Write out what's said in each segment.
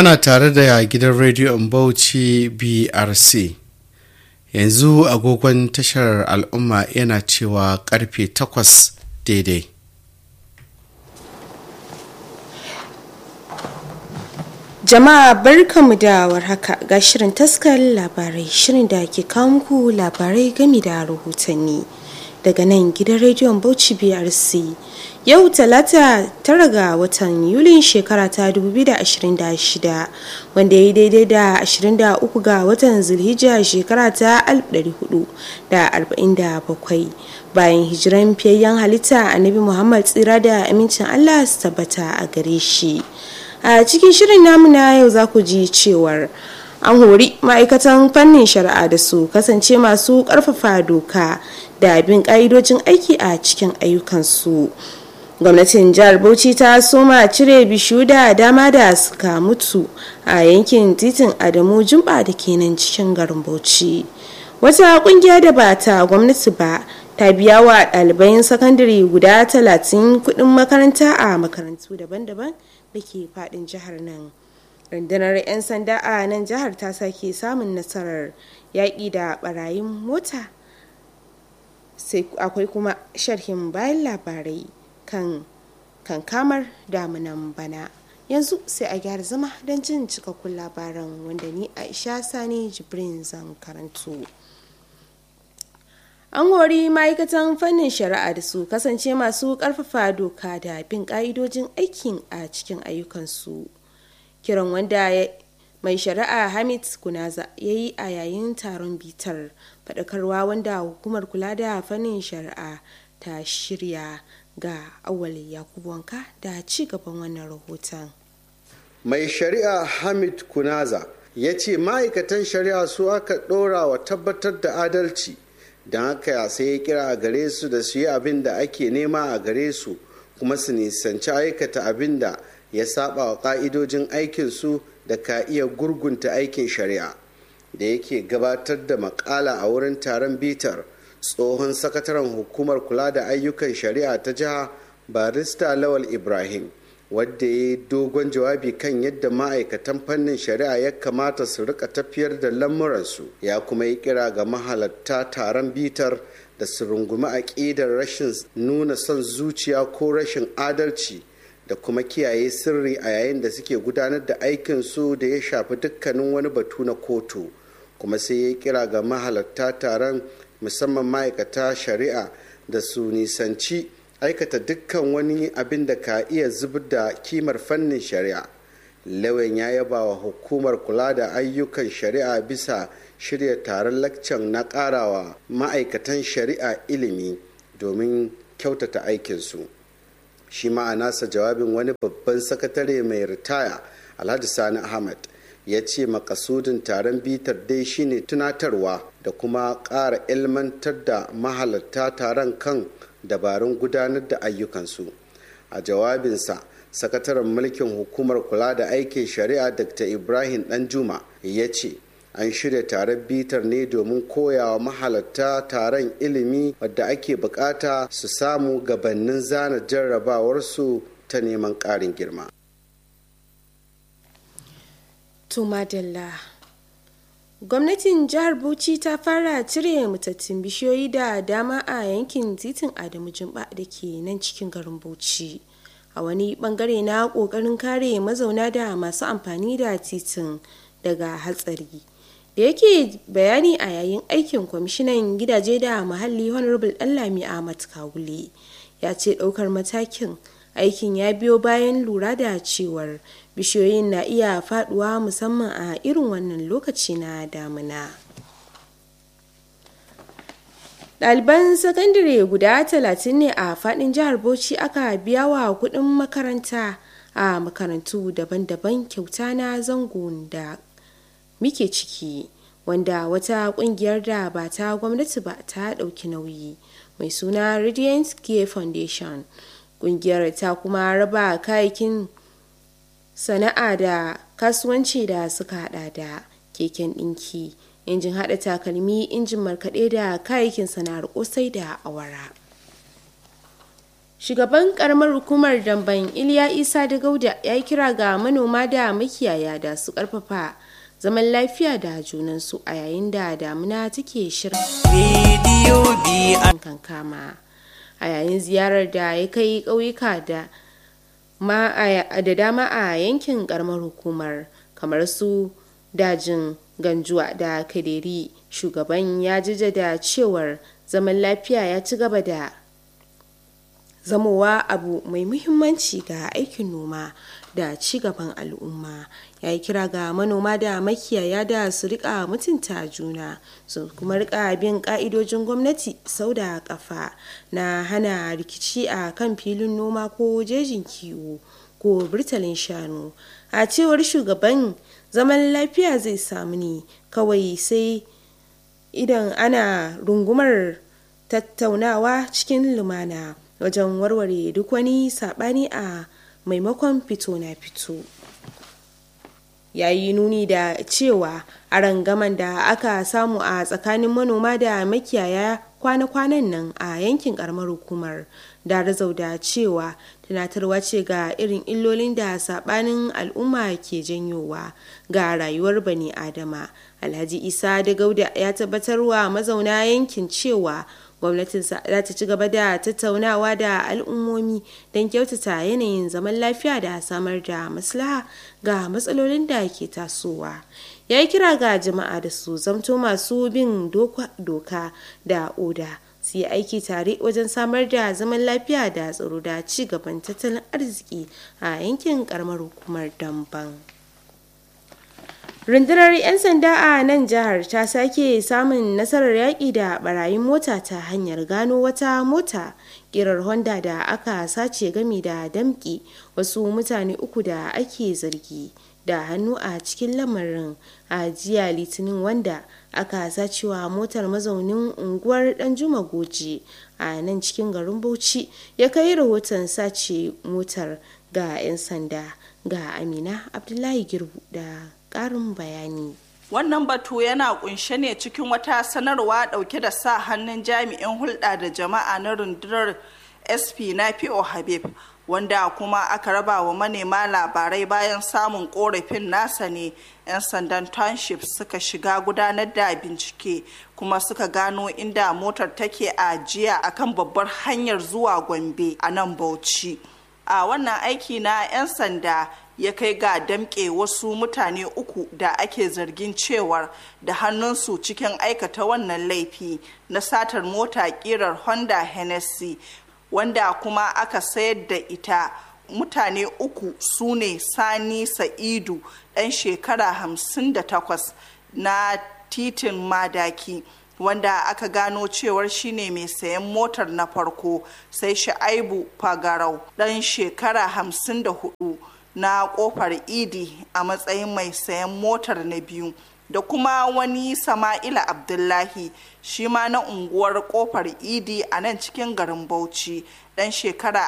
ana tare da gidan rediyon bauchi brc yanzu agogon tashar al'umma yana cewa karfe 8 daidai Jama'a barkamu da warhaka ga shirin taskar labarai shirin da ke kawo muku labarai gami da rahotanni daga nan gidan rediyon Bauchi BRC. Yau talata tara ga watan Yulin shekara ta 2026 wanda ya yi daidai da 23 ga watan Zulhijja shekara ta 1447 bayan hijiran fiyayyen halitta annabi Muhammad tsira da amincin Allah su tabbata a gare shi. a cikin shirin namu na yau za ku ji cewar an hori ma'aikatan fannin shari'a da su kasance masu karfafa doka da bin ka'idojin aiki a cikin ayyukansu gwamnatin jihar bauchi ta soma cire bishiyu da dama da suka mutu a yankin titin adamu jumba da ke nan cikin garin bauchi wata kungiya da ba ta gwamnati ba ta biya wa ɗaliban sakandare guda talatin kuɗin makaranta a makarantu daban-daban da ke fadin jihar nan rundunar 'yan sanda a nan jihar ta sake samun nasarar yaƙi da barayin mota sai akwai kuma sharhin bayan labarai kan kankamar damunan bana yanzu sai a gyara zama don jin cikakkun labaran wanda ni aisha sani jibrin zan karanto an hori ma'aikatan fannin shari'a da su kasance masu karfafa doka da bin ka'idojin aikin a cikin ayyukansu kiran wanda mai shari'a hamid kunaza ya yi a yayin taron bitar faɗakarwa wanda hukumar kula da fannin shari'a ta shirya ga awal yakubu wanka da ci gaban wannan rahoton mai shari'a hamid kunaza ya ce ma'aikatan shari'a su aka ɗora wa tabbatar da adalci don haka sai ya kira a gare su da su yi abin da ake nema a gare su kuma su nisanci aikata abin da ya saba wa ka'idojin aikinsu da ka iya gurgunta aikin shari'a da yake gabatar da makala a wurin taron bitar tsohon sakataren hukumar kula da ayyukan shari'a ta jiha barista lawal ibrahim wadda ya yi dogon jawabi kan yadda ma'aikatan fannin shari'a ya kamata su rika tafiyar da lamuransu ya kuma yi kira ga mahalatta taron bitar da su rungumi aƙidar rashin nuna son zuciya ko rashin adalci da kuma kiyaye sirri a yayin da suke gudanar da aikinsu da ya shafi dukkanin wani batu na kotu kuma sai ya yi kira ga mahalatta taron musamman ma'aikata shari'a da su nisanci aikata dukkan wani abin da ka iya zubar da kimar fannin shari'a lawan ya yaba wa hukumar kula da ayyukan shari'a bisa shirya taron lakcan na karawa ma'aikatan shari'a ilimi domin kyautata aikinsu shi ma'anasa jawabin wani babban sakatare mai ritaya alhaji sani ahmad ya ce makasudin taron bitar dai shine tunatarwa da kuma ƙara ilmantar da mahalarta taron kan dabarun gudanar da ayyukansu a jawabinsa sakataren mulkin hukumar kula da aikin shari'a dr ibrahim danjuma ya ce an shirya taron bitar ne domin koyawa mahalarta taron ilimi wadda ake bukata su samu gabanin zana jarrabawarsu ta neman ƙarin girma tumadalla gwamnatin jihar bauchi ta fara cire matattun bishiyoyi da dama a yankin titin adamu jimba da ke nan cikin garin bauchi a wani bangare na kokarin kare mazauna da masu amfani da titin daga hatsari da yake bayani a yayin aikin kwamishinan gidaje da muhalli honorable dallami ahmad kawule ya ce daukar matakin aikin ya biyo bayan lura da cewar bishiyoyin na iya faduwa musamman a irin wannan lokaci na damina ɗaliban sakandare guda talatin ne a fadin jihar bauchi aka biya wa kuɗin makaranta a makarantu daban-daban kyauta na zangon da muke ciki wanda wata kungiyar da ba ta gwamnati ba ta ɗauki nauyi mai suna radiant care foundation kungiyar ta kuma raba kayakin sana'a da kasuwanci da suka hada da keken ɗinki injin hada takalmi injin markaɗe da kayayyakin sana'ar kosai da awara shugaban karamar hukumar damban iliya isa da gauda ya yi kira ga manoma da makiyaya da su karfafa zaman lafiya da junansu a yayin da damuna take shirin kankama a yayin ziyarar da ya kai ƙauyuka da da dama a yankin karamar hukumar kamar su dajin ganjuwa da kaderi shugaban ya jaddada cewar zaman lafiya ya ci gaba da zamowa abu mai muhimmanci ga aikin noma da ci gaban al'umma ya yi kira ga manoma da makiyaya da su rika mutunta juna su kuma rika bin ka'idojin gwamnati sau da kafa na hana rikici a kan filin noma ko jejin kiwo ko birtalin shanu a cewar shugaban zaman lafiya zai samu ne kawai sai idan ana rungumar tattaunawa cikin lumana wajen warware duk wani saɓani a maimakon fito na fito ya yi nuni da cewa a rangaman da aka samu a tsakanin manoma da makiyaya kwana-kwanan nan a yankin karamar hukumar da da cewa tunatarwa ce ga irin illolin da sabanin al'umma ke janyowa ga rayuwar bani adama alhaji isa da gauda ya tabbatarwa mazauna yankin cewa gwamnatinsa za ta ci gaba da tattaunawa da al'ummomi don kyautata yanayin zaman lafiya da samar da maslaha ga matsalolin da ke tasowa ya yi kira ga jama'a da su zamto masu bin doka da oda su yi aiki tare wajen samar da zaman lafiya da tsaro da ci gaban tattalin arziki a yankin karamar hukumar damban. rundunar 'yan sanda a nan jihar ta sake samun nasarar yaƙi da barayin mota ta hanyar gano wata mota kirar honda da aka sace gami da damƙi wasu mutane uku da ake zargi da hannu a cikin lamarin a jiya litinin wanda aka sacewa motar mazaunin unguwar danjuma goji a nan cikin garin bauchi ya kai rahoton sace motar ga 'yan sanda ga amina abdullahi girbu da ƙarin bayani. Wannan batu yana kunshe ne cikin wata sanarwa ɗauke da sa hannun jami'in hulɗa da jama'a na rundunar SP na PO Habib wanda kuma aka raba wa manema labarai bayan samun korafin nasa ne 'yan sandan township suka shiga gudanar da bincike kuma suka gano inda motar take a jiya akan babbar hanyar zuwa gombe a nan bauchi a wannan aiki na 'yan sanda ya kai ga damƙe wasu mutane uku da ake zargin cewar da hannunsu cikin aikata wannan laifi na satar mota ƙirar honda hennessy wanda kuma aka sayar da ita mutane uku su ne sani sa'idu ɗan shekara hamsin da takwas na titin madaki wanda aka gano cewar shine mai sayan motar na farko sai sha'aibu fagarau ɗan shekara hamsin da hudu na kofar idi a matsayin mai sayan motar na biyu da kuma wani sama'ila abdullahi shi ma na unguwar kofar idi a nan cikin garin bauchi dan shekara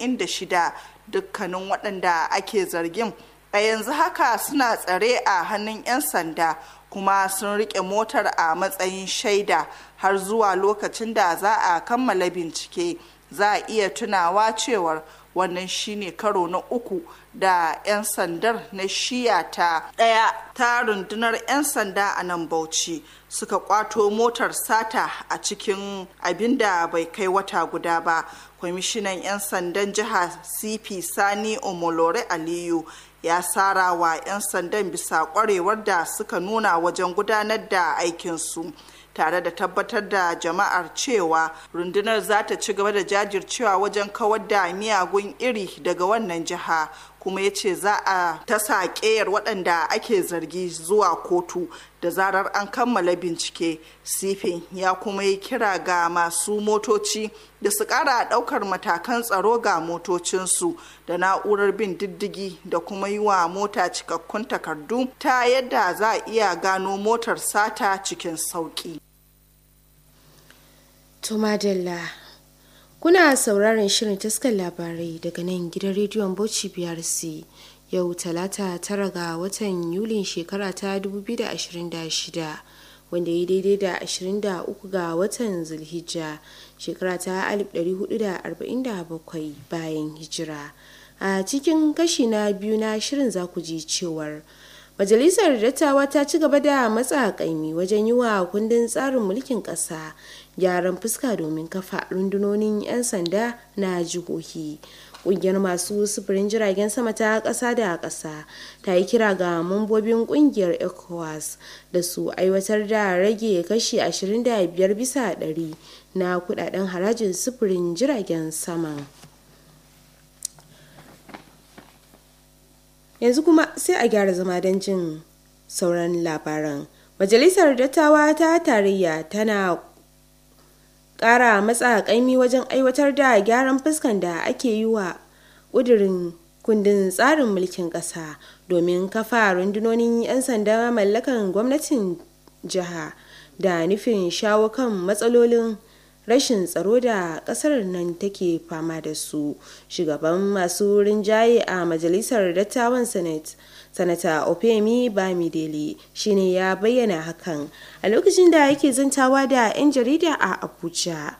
46 dukkanin waɗanda ake zargin a yanzu haka suna tsare a hannun 'yan sanda kuma sun rike motar a matsayin shaida har zuwa lokacin da za a kammala bincike za a iya tunawa cewar wannan shine karo na uku da 'yan sandar na shiya ta daya ta rundunar 'yan sanda a nan bauchi suka kwato motar sata a cikin abin da bai kai wata guda ba kwamishinan 'yan sandan jiha cp sani omolore aliyu ya sara wa 'yan sandan bisa kwarewar da suka nuna wajen gudanar da aikinsu tare da tabbatar da jama'ar cewa rundunar za ta ci gaba da jajircewa wajen kawar da miyagun iri daga wannan jiha kuma ya ce za a tasa ƙeyar waɗanda ake zargi zuwa kotu da zarar an kammala bincike sifin ya kuma yi kira ga masu motoci da su ƙara ɗaukar matakan tsaro ga motocinsu da na'urar bin diddigi da kuma yi wa mota cikakkun takardu ta yadda za a iya gano motar sata cikin sauƙi. Tumadalla Kuna sauraron shirin taskar labarai daga nan gidan rediyon Bauchi BRC yau talata tara ga watan Yulin shekara ta 2026 wanda ya daidai da 23 ga watan Zulhijja shekara ta 1447 bayan hijira a cikin kashi na biyu na shirin za ku ji cewar majalisar dattawa ta ci gaba da matsa kaimi wajen yi wa kundin tsarin mulkin ƙasa gyaran fuska domin kafa rundunonin 'yan sanda na jihohi kungiyar masu sufurin jiragen sama ta ƙasa da ƙasa ta yi kira ga mambobin kungiyar ecowas da su aiwatar da rage kashi 25 bisa ɗari na kudaden harajin sufurin jiragen saman yanzu kuma sai a gyara zama don jin sauran labaran majalisar dattawa ta tarayya tana kara matsa kaimi wajen aiwatar da gyaran fuskan da ake yi wa ƙudurin kundin tsarin mulkin ƙasa domin kafa rundunonin 'yan sanda mallakan gwamnatin jiha da nufin shawo kan matsalolin rashin tsaro da kasar nan take fama da su shugaban masu rinjaye a majalisar dattawan senate sanata opemi bamidele shine ya bayyana hakan a lokacin da yake zantawa da 'yan jarida a abuja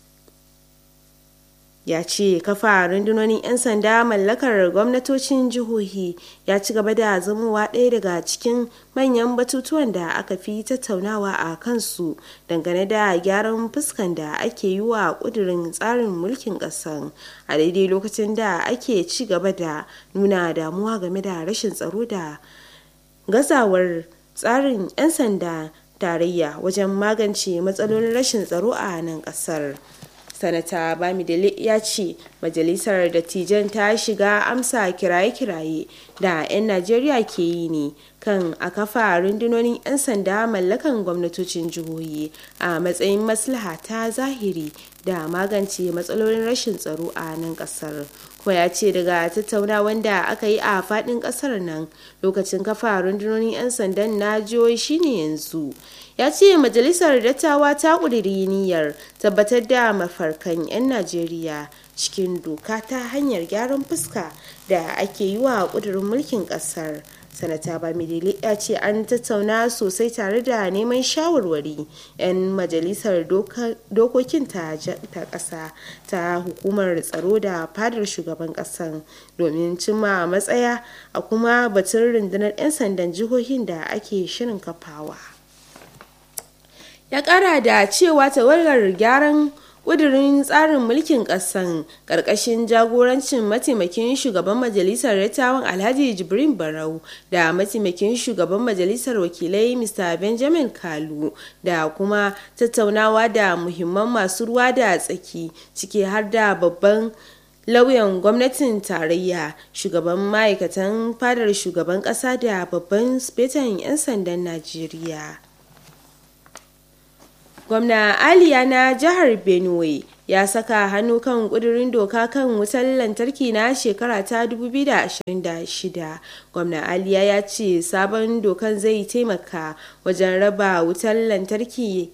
ya ce kafa rundunonin 'yan sanda mallakar gwamnatocin jihohi ya ci gaba da zamowa ɗaya daga cikin manyan batutuwan da aka fi tattaunawa a kansu dangane da gyaran fuskan da ake yi wa ƙudurin tsarin mulkin ƙasan a daidai lokacin da ake ci gaba da nuna damuwa game da rashin tsaro da gazawar tsarin 'yan sanda tarayya wajen magance matsalolin rashin tsaro a nan ƙasar. sanata bamidele ya ce majalisar dattijan ta shiga amsa kiraye-kiraye da 'yan najeriya ke yi ne kan a kafa rundunonin 'yan sanda mallakan gwamnatocin jihohi a matsayin maslaha ta zahiri da magance matsalolin rashin tsaro a nan kasar ko ya ce daga tattaunawan da aka yi a fadin kasar nan lokacin kafa rundunonin 'yan sandan na jihohi shine yanzu ya ce majalisar dattawa ta ƙudiri niyyar tabbatar da mafarkan 'yan najeriya cikin doka ta hanyar gyaran fuska da ake yi wa ƙudurin mulkin ƙasar sanata bamidele ya ce an tattauna sosai tare da neman shawarwari 'yan majalisar dokokin ta ƙasa ta hukumar tsaro da fadar shugaban ƙasan domin cimma matsaya a kuma batun rundunar 'yan sandan jihohin da ake shirin kafawa. ya kara da cewa tawagar gyaran kudirin tsarin mulkin kasan karkashin jagorancin mataimakin shugaban majalisar dattawan alhaji jibrin barau da mataimakin shugaban majalisar wakilai mr benjamin kalu da kuma tattaunawa da muhimman masu ruwa da tsaki ciki har da babban lauyan gwamnatin tarayya shugaban ma'aikatan fadar shugaban kasa da babban spetan 'yan sandan najeriya gwamna aliya na jihar benue ya saka hannu kan kudirin doka kan wutar lantarki na shekara ta 2026 gwamna aliya ya ce sabon dokan zai taimaka wajen raba wutar lantarki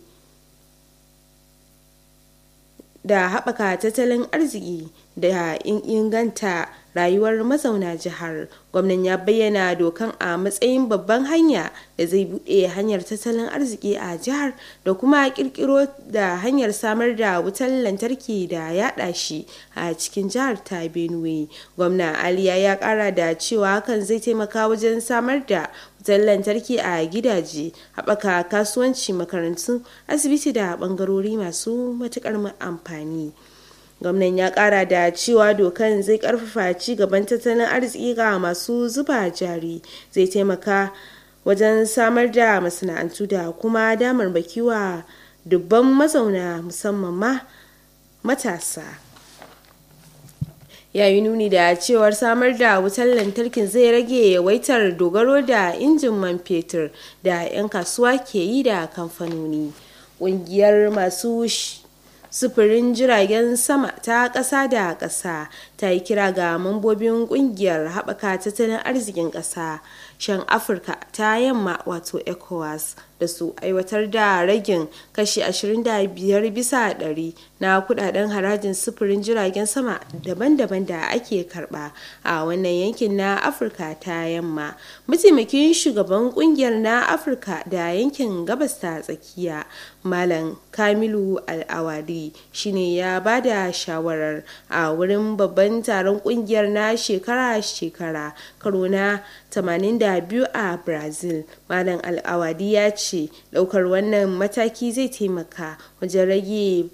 da haɓaka tattalin arziki da inganta rayuwar mazauna jihar gwamnan ya bayyana dokan a matsayin babban hanya da zai buɗe hanyar tattalin arziki a jihar da kuma kirkiro da hanyar samar da wutar lantarki da yaɗa shi a cikin jihar ta benue gwamna aliya ya ƙara da cewa hakan zai taimaka wajen samar da wutar lantarki a gidaje haɓaka kasuwanci makarantu asibiti da ɓangarori masu matuƙar amfani gwamnan ya kara da cewa dokan zai karfafa ci gaban tattalin arziki ga masu zuba jari zai taimaka wajen samar da masana'antu da kuma damar wa dubban mazauna musamman ma matasa ya yi nuni da cewar samar da wutar lantarkin zai rage yawaitar dogaro da injin man fetur da 'yan kasuwa ke yi da kamfanoni ƙungiyar masu sufurin jiragen sama ta ƙasa da ƙasa ta yi kira ga mambobin ƙungiyar haɓaka tattalin arzikin ƙasa shan afirka ta yamma wato ecowas da da su aiwatar da ragin kashi 25 bisa ɗari na kudaden harajin sufurin jiragen sama daban-daban da ake karba a wannan yankin na afirka ta yamma mataimakin shugaban kungiyar na afirka da yankin gabas ta tsakiya malam kamilu al'awari shine ya ba da shawarar a wurin babban taron kungiyar na shekara-shekara karo na 82 a brazil malam al'awadi ya ce daukar wannan mataki zai taimaka wajen rage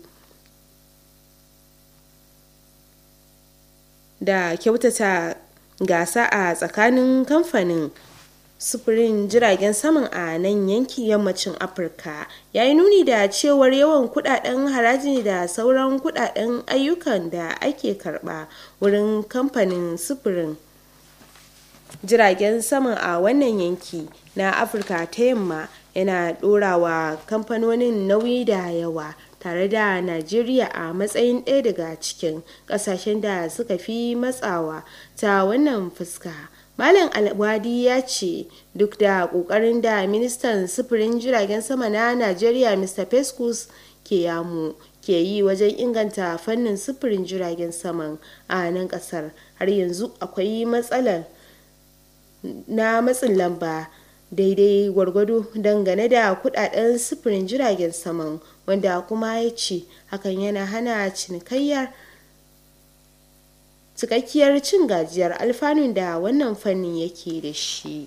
da kyautata gasa a tsakanin kamfanin sufurin jiragen saman a nan yankin yammacin afirka ya yi nuni da cewar yawan kudaden haraji da sauran kudaden ayyukan da ake karba wurin kamfanin sufurin jiragen saman a wannan yanki na afirka ta yamma yana dorawa kamfanonin nauyi da yawa tare da najeriya a matsayin ɗaya daga cikin ƙasashen da suka fi matsawa ta wannan fuska Malam Alwadi ya ce duk da ƙoƙarin da ministan sufurin jiragen sama na Najeriya Mr. Festus ke yamu ke yi wajen inganta fannin sufurin jiragen saman a nan ƙasar har yanzu akwai matsalar na matsin lamba daidai gwargwado dangane da kudaden sufurin jiragen saman wanda kuma ya ce hakan yana hana cinikayyar cikakkiyar cin gajiyar alfanun da wannan fannin yake da shi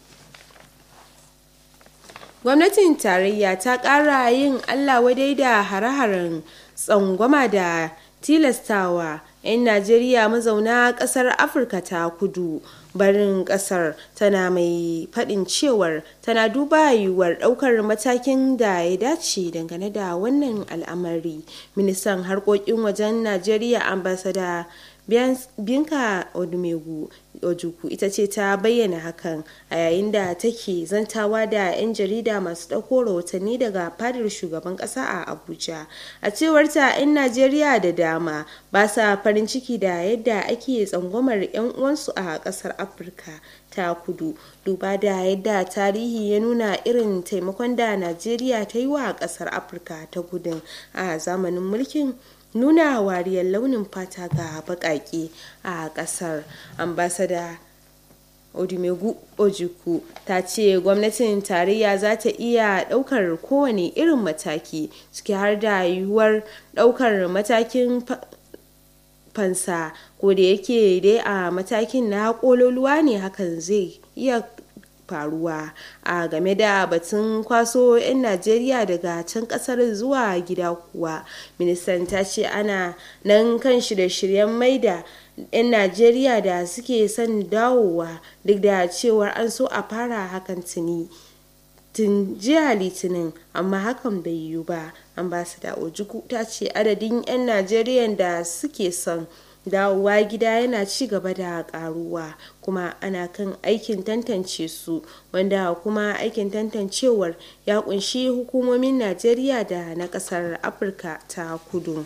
gwamnatin tarayya ta ƙara yin allah wadai da hare-haren tsangwama da tilastawa 'yan najeriya mazauna ƙasar afirka ta kudu barin ƙasar tana mai faɗin cewar tana duba yiwuwar ɗaukar matakin da ya dace dangane da wannan al'amari ministan harkokin wajen najeriya ambasada binka odumegu ojuku ita ce ta bayyana hakan a yayin da take zantawa da 'yan jarida masu ɗauko rahotanni daga fadar shugaban ƙasa a abuja a cewar ta 'yan najeriya da dama ba sa farin ciki da yadda ake tsangwamar 'yan uwansu a ƙasar afirka ta kudu duba da yadda tarihi ya nuna irin taimakon da najeriya ta yi wa ƙasar afirka ta gudun a zamanin mulkin nuna wariyar launin fata ga baƙaƙe a ƙasar ambasada odumegu ojuku ta ce gwamnatin tarayya za ta iya ɗaukar kowane irin mataki ciki har da yiwuwar ɗaukar matakin fansa ko da yake dai a matakin na kololuwa ne hakan zai iya faruwa a game da batun kwaso 'yan najeriya daga can kasar zuwa gida kuwa ministan ta ce ana nan kan shirye-shiryen maida 'yan najeriya da suke son dawowa duk da cewar an so a fara hakan tuni tun jiya litinin amma hakan bai yiwu ba ambasada ojuku ta ce adadin 'yan najeriya da suke son dawowa gida yana ci gaba da karuwa kuma ana kan aikin tantance su wanda kuma aikin tantancewar ya kunshi hukumomin najeriya da na kasar afirka ta kudu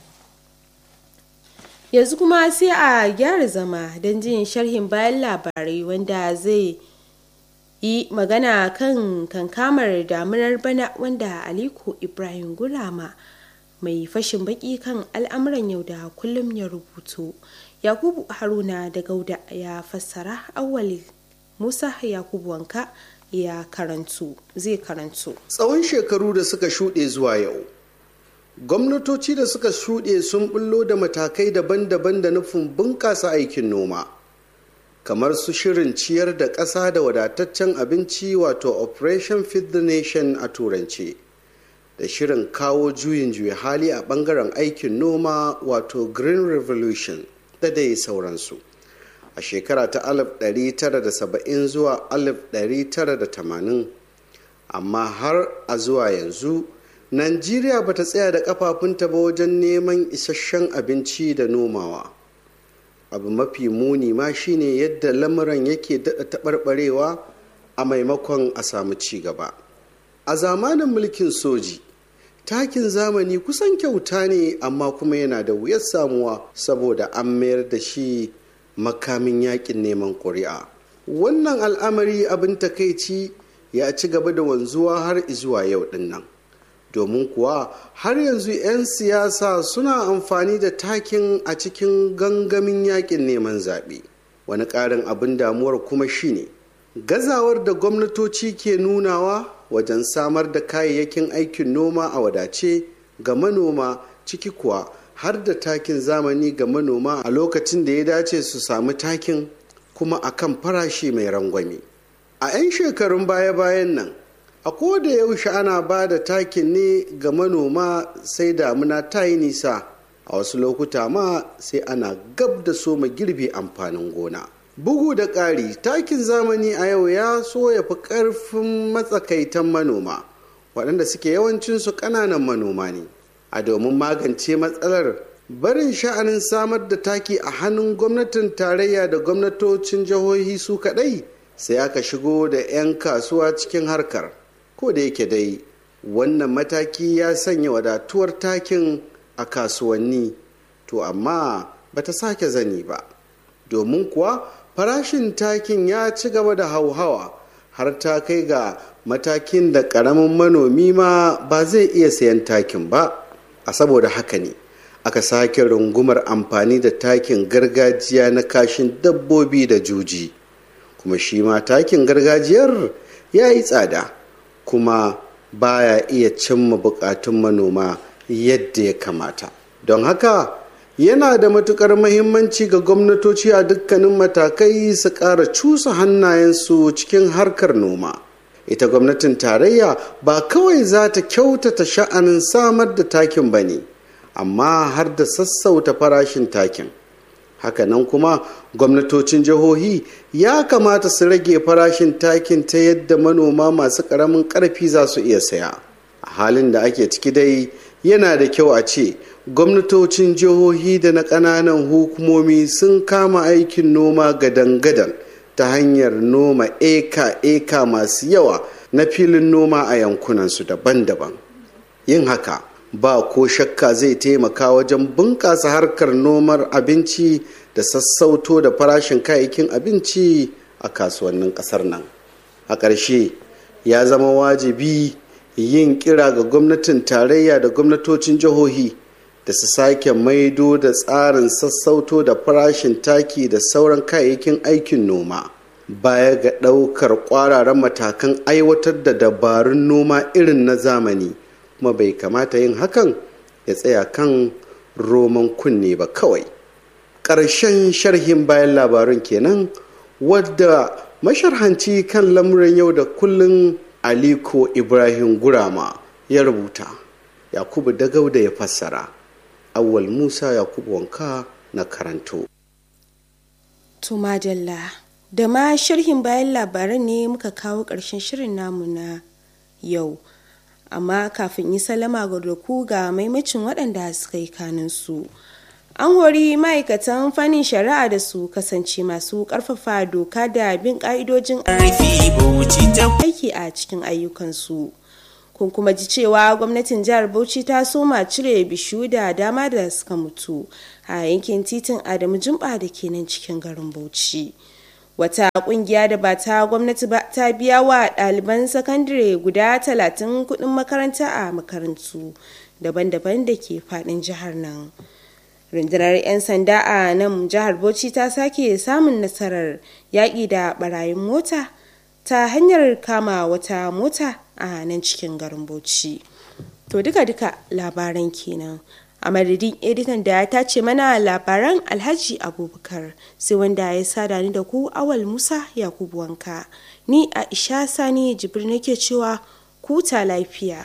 yanzu kuma sai a gyara zama don jin sharhin bayan labarai wanda zai yi magana kan kankamar damunar bana wanda aliko ibrahim gurama mai fashin baki kan al'amuran yau da kullum ya rubutu yakubu haruna da gauda ya fassara awali musa yakubu wanka ya karantu zai karantu tsawon shekaru da suka shuɗe zuwa yau gwamnatoci da suka shuɗe sun bullo da matakai daban-daban da nufin bunƙasa aikin noma kamar su shirin ciyar da ƙasa da wadataccen abinci wato operation feed the nation a turance da shirin kawo juyin juya hali a ɓangaren aikin noma wato green revolution da dai sauransu a shekara ta 1970 zuwa 1980 amma har a zuwa yanzu Najeriya bata tsaya da kafafunta ba wajen neman isasshen abinci da nomawa. Abu mafi muni ma shine yadda lamuran yake daɗa taɓarɓarewa a maimakon a samu ci gaba. A zamanin mulkin soji, takin zamani kusan kyauta ne amma kuma yana da wuyar samuwa saboda an mayar da shi makamin yakin neman ƙuri'a. Wannan al'amari abin takaici ya ci gaba da wanzuwa har izuwa yau din nan domin kuwa har yanzu 'yan siyasa suna amfani da takin a cikin gangamin yakin neman zaɓe wani ƙarin abin damuwar kuma shine gazawar da gwamnatoci ke nunawa wajen samar da kayayyakin aikin noma a wadace ga manoma ciki kuwa har da takin zamani ga manoma a lokacin da ya dace su samu takin kuma a kan farashi mai rangwame a 'yan shekarun baya-bayan nan a da yaushe ana ba da takin ne ga manoma sai damuna ta yi nisa a wasu lokuta ma sai ana gab da soma girbe amfanin gona bugu da ƙari takin zamani a yau ya so ya fi ƙarfin matsakaitan manoma waɗanda suke yawancinsu ƙananan manoma ne a domin magance matsalar barin sha'anin samar da taki a hannun gwamnatin tarayya da gwamnatocin jihohi su kaɗai sai aka shigo da 'yan kasuwa cikin harkar ko da yake dai wannan mataki ya sanya wadatuwar takin a kasuwanni to amma bata sake zani ba domin kuwa farashin takin ya ci gaba da hauhawa har ta kai ga matakin da ƙaramin manomi ma ba zai iya sayan takin ba a saboda haka ne aka sake rungumar amfani da takin gargajiya na kashin dabbobi da juji kuma shi ma takin gargajiyar ya yi tsada kuma baya iya cimma bukatun manoma yadda ya kamata don haka yana da matukar mahimmanci ga gwamnatoci a dukkanin matakai su ƙara cusa hannayensu cikin harkar noma ita gwamnatin tarayya ba kawai za ta kyautata sha'anin samar da takin ba ne amma har da sassauta farashin takin hakanan kuma gwamnatocin jihohi ya kamata su rage farashin takin ta yadda manoma masu ƙaramin ƙarfi za su iya saya a halin da ake ciki dai yana da kyau a ce gwamnatocin jihohi da na ƙananan hukumomi sun kama aikin noma gadan-gadan ta hanyar noma eka-eka masu yawa na filin noma a yankunansu daban-daban yin haka ba ko shakka zai taimaka wajen bunƙasa harkar nomar abinci da sassauto da farashin kayayyakin abinci a kasuwannin ƙasar nan a ƙarshe ya zama wajibi yin kira ga gwamnatin tarayya da gwamnatocin jihohi da su sake maido da tsarin sassauto da farashin taki da sauran kayayyakin aikin noma baya ga ɗaukar ƙwararren matakan aiwatar da dabarun noma irin na zamani kuma bai kamata yin hakan ya tsaya kan roman kunne ba kawai ƙarshen sharhin bayan labarun kenan wadda masharhanci kan lamuran yau da kullun aliko ibrahim gurama ya rubuta yakubu dagauda ya fassara awwal musa yakubu wanka na karanto to madalla da ma sharhin bayan labaran ne muka kawo ƙarshen shirin namu na yau amma kafin yi salama ga doku ga maimacin waɗanda suka yi kaninsu an hori ma'aikatan fannin shari'a da su kasance masu ƙarfafa doka da bin ƙa'idojin aiki a cikin ayyukansu kun kuma ji cewa gwamnatin jihar bauchi ta soma cire bishiyu da dama da suka mutu a yankin titin adamu jumba da ke nan cikin garin bauchi wata kungiya da ba ta gwamnati ba ta biya wa ɗaliban sakandare guda talatin kuɗin makaranta a makarantu daban-daban da ke faɗin jihar nan rundunar 'yan sanda a nan jihar bauchi ta sake samun nasarar yaƙi da ɓarayin mota ta hanyar kama wata mota a nan cikin garin bauchi to duka-duka labaran kenan a madadin editan da ya tace mana labaran alhaji abubakar sai wanda ya sada ni da ku awal musa yakubu wanka ni aisha sani jibir nake cewa kuta lafiya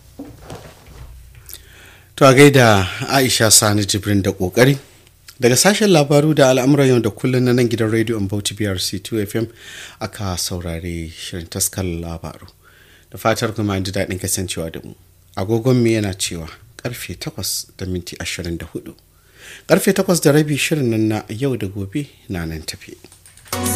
to a gaida aisha sani jibrin da kokari daga sashen labaru da al'amuran yau da kullum na nan gidan rediyon bauchi brc 2 fm aka saurare shirin taskar labaru da fatar kuma ji daɗin kasancewa da mu agogon mu yana cewa karfe 8 da minti 24 karfe 8 da rabi shirin nan na yau da gobe na nan tafi